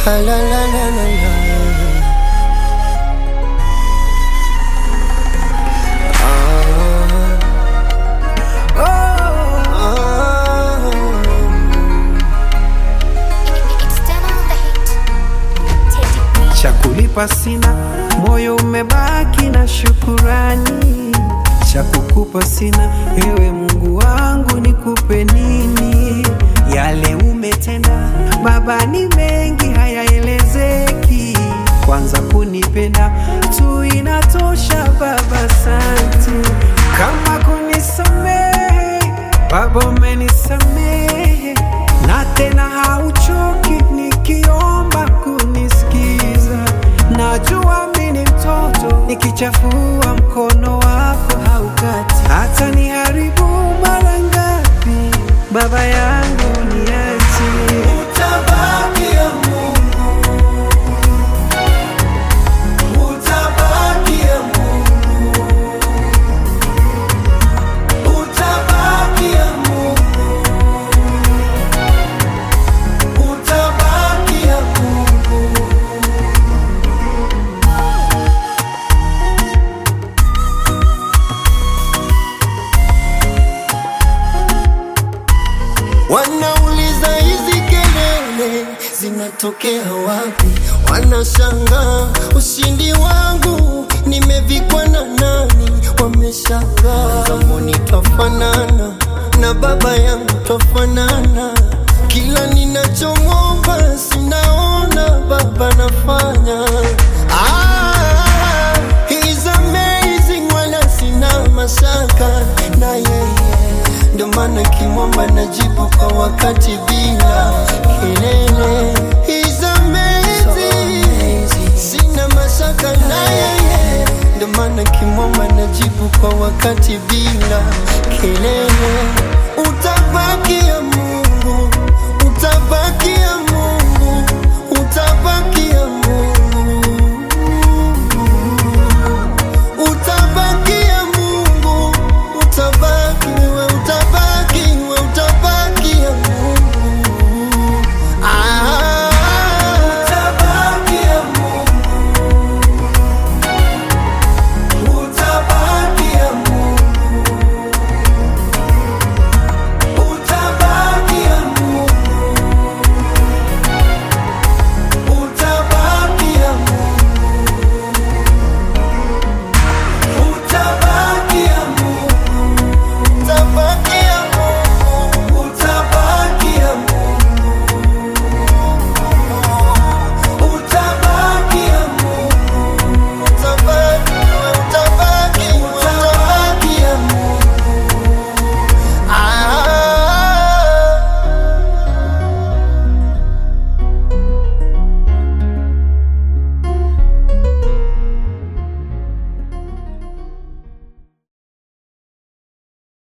Ah, la, la, la, la, la. cha kulipa sina, moyo umebaki na shukurani. Cha kukupa sina, ewe Mungu wangu, nikupe nini? Yale umetenda Baba ni mengi, hayaelezeki. Kwanza kunipenda tu inatosha Baba, asante. Kama kunisamehe Baba, umenisamehe na tena hauchoki nikiomba kunisikiza. Najua mimi ni mtoto, nikichafua mkono wako haukati, hata niharibu mara ngapi, baba yangu niache. Utabaki ya Mungu. Utabaki ya Mungu. Utabaki ya Mungu. Utabaki ya Mungu. Wanauliza hizi kelele zinatokea wapi? Wanashangaa ushindi wangu nimevikwa na nani? Wameshangaa zamani twafanana na baba yangu twafanana, kila ninachomwomba sinaona baba nafanya. Ah, he's amazing, wala sina mashaka na yeye ndo maana kimwomba najibu kwa wakati bila kelele. He's amazing, sina mashaka na yeye, ndo maana kimwomba najibu kwa wakati bila kelele.